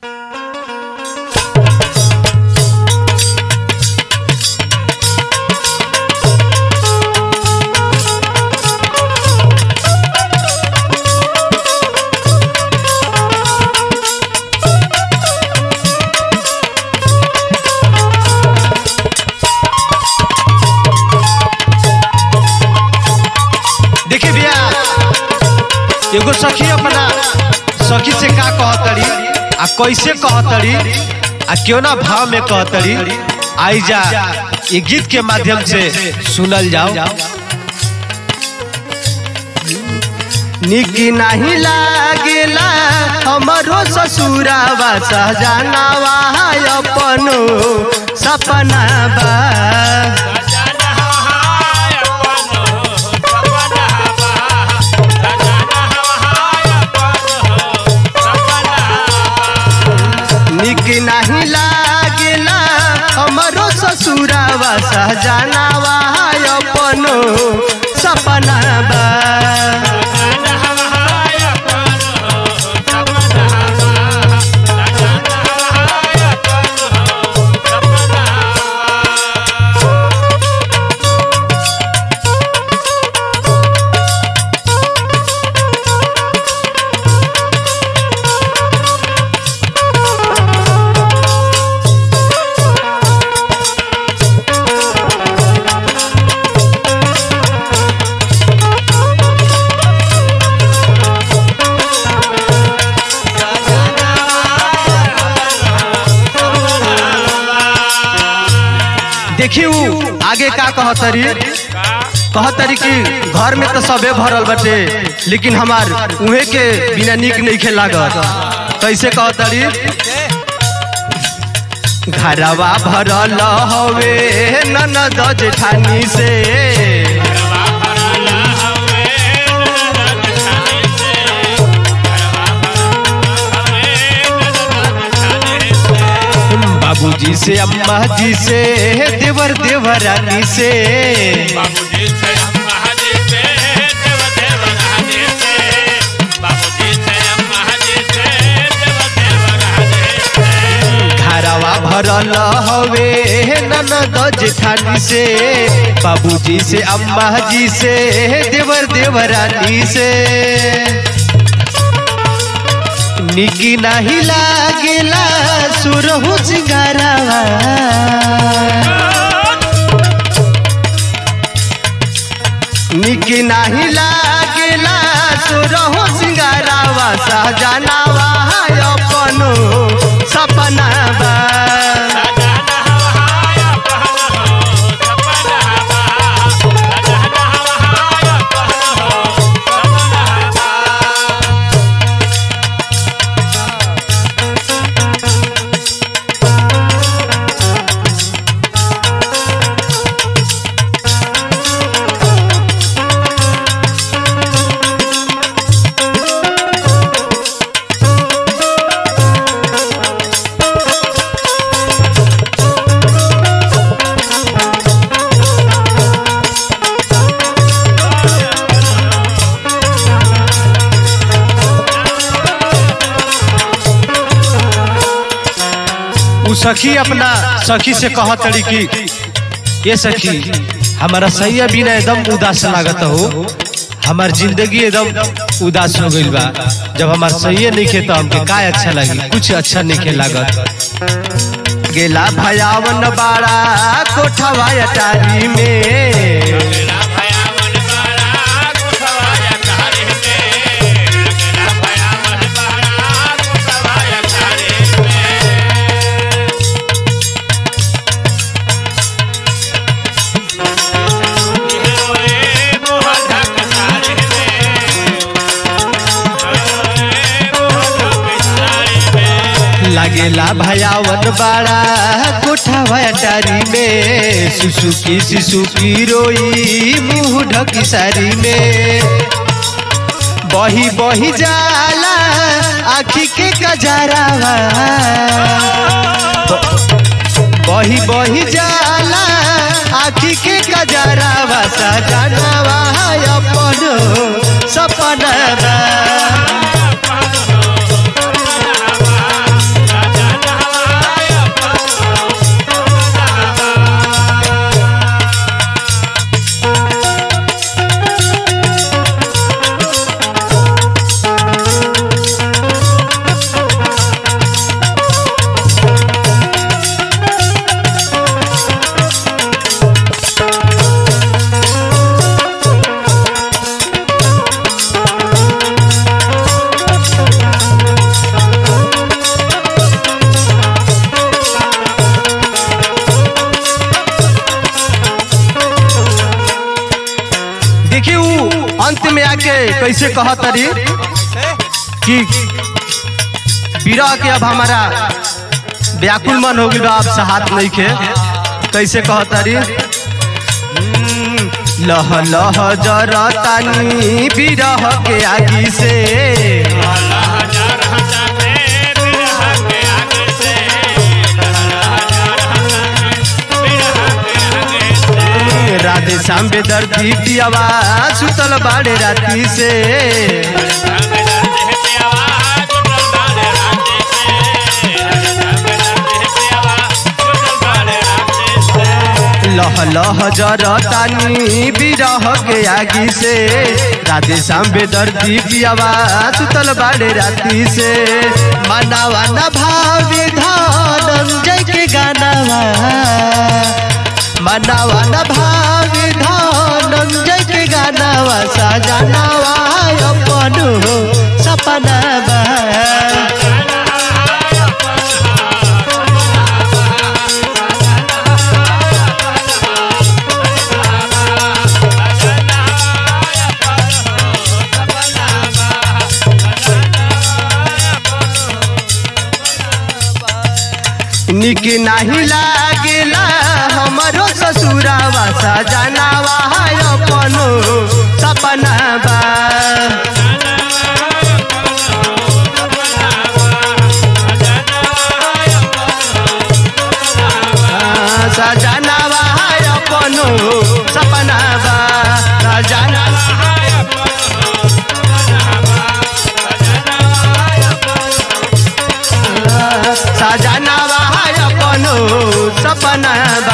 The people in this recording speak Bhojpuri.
देखिए भैया एगो सखी अपना सखी से का कहतड़ी आ कैसे कहतड़ी आ क्यों ना भाव में कहतड़ी आई जा ये गीत के माध्यम से सुनल जाओ निकी नहीं लागेला हमरो ससुरावा सहजानावा अपनो सपना बा निक नहीं लागेला हमरो ससुरावा सहजानावा अपनो सपना बा देखी उ आगे का कहतरी कहतरी कि घर में तो सबे भरल बटे लेकिन हमार उहे के बिना निक नहीं खे लागत कैसे कहतरी घरवा भरल हवे ननद जेठानी से बाबूजी से अम्मा जी से देवर देवरानी से बाबूजी से अम्मा जी से देव देवरानी से बाबूजी से अम्मा जी से देव देवरानी से घरवा भरल हवे ननद जेठानी से बाबूजी से अम्मा जी से देवर देवरानी से निकी नहीं लागेला सुरहु सिंगारावा निकी नहीं लागेला सुरहु सिंगारावा सहजनावा अपनो सपना बा सजाना हवाया पहनो सपना हवा सजाना हवाया पहनो सपना हवा उ सखी अपना सखी से कह तड़ी कि ये सखी हमारा सैया बिना एकदम उदास लागत हो हमार जिंदगी एकदम उदास हो गइल बा जब हमार सैया नहीं खे तो हमके का अच्छा लगी कुछ अच्छा नहीं खे लागत गेला भयावन बाड़ा कोठवा अटारी में मेरा भया मन बारा कुसवाया तारे में मेरा भया मन बारा कुसवाया तारे में ओए मोह ढक तारे में ओए मोह ढक तारे में लागेला भयावन बाड़ा कोठवा अटारी में सुसुकी सिसुकी रोई मुंह ढकी सारी में बही बही जाला आखी के कजरावा बही बही जाला आखी के कजरावा सजनवा अपनो सपनवा के कैसे कहतरी कि विरह के अब हमारा व्याकुल मन हो गया अब हाथ नहीं के कैसे कहतरी हम्म, लह लह जरतानी विरह के आगी से राधे श्याम बेदर्दी पियावा सुतल बाड़े राती से लह लह जरतानी विरह के आगी से राधे श्याम बेदर्दी पियावा सुतल बाड़े राती से मनावा न भावी धनंजय के गानावा मनावा न भावी धनंजय के गानावा सजनावा अपन हो सपनावा निक नाही लागेला हमरो ससुरावा सजनावा अपन सपनावा सजनावा अपन सपनावा सजनावा सजनावा अपन सपनावा